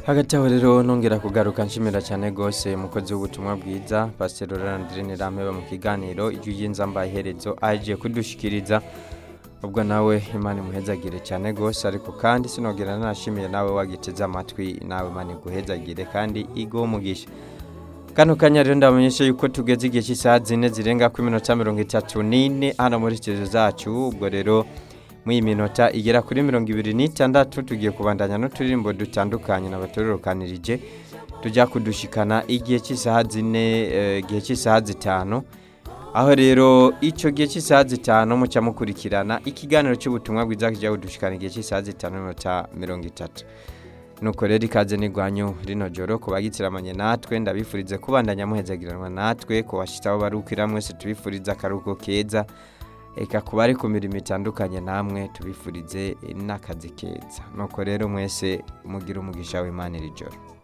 hagati aho rero nongera kugaruka nshimira cyane rwose umukozi w'ubutumwa bwiza pasiteri Laurent Rameba mu kiganiro ijwi ry'inzamba iherezo aje kudushikiriza ubwo nawe imana imuhezagire cyane rwose ariko kandi sinogera nashimiye nawe wagiteze amatwi nawe imana iguhezagire kandi iguhe umugisha kano kanya rero ndabamenyesha yuko tugeze igihe cy'isaha zine zirenga ku minota mirongo itatu n'ine hano muri studio zacu ubwo rero muri iyi minota igera kuri mirongo ibiri n'itandatu tugiye kubandanya n'uturirimbo dutandukanye n'abatororokanirije tujya kudushikana igihe cy'isaha zine eh, igihe cy'isaha zitanu aho rero icyo gihe cy'isaha zitanu mucya mukurikirana ikiganiro cy'ubutumwa bwiza kijya kudushikana igihe cy'isaha zitanu n'iminota mirongo itatu nuko rero ikaze n'igwanyu rino joro ku bagitiramanye natwe ndabifurize kubandanya muhezagiranwa natwe ku bashyitsaho barukira mwese tubifurize akaruhuko keza reka ku bari ku mirimo itandukanye namwe tubifurize n'akazi keza nuko rero mwese mugira umugisha w'imana iri joro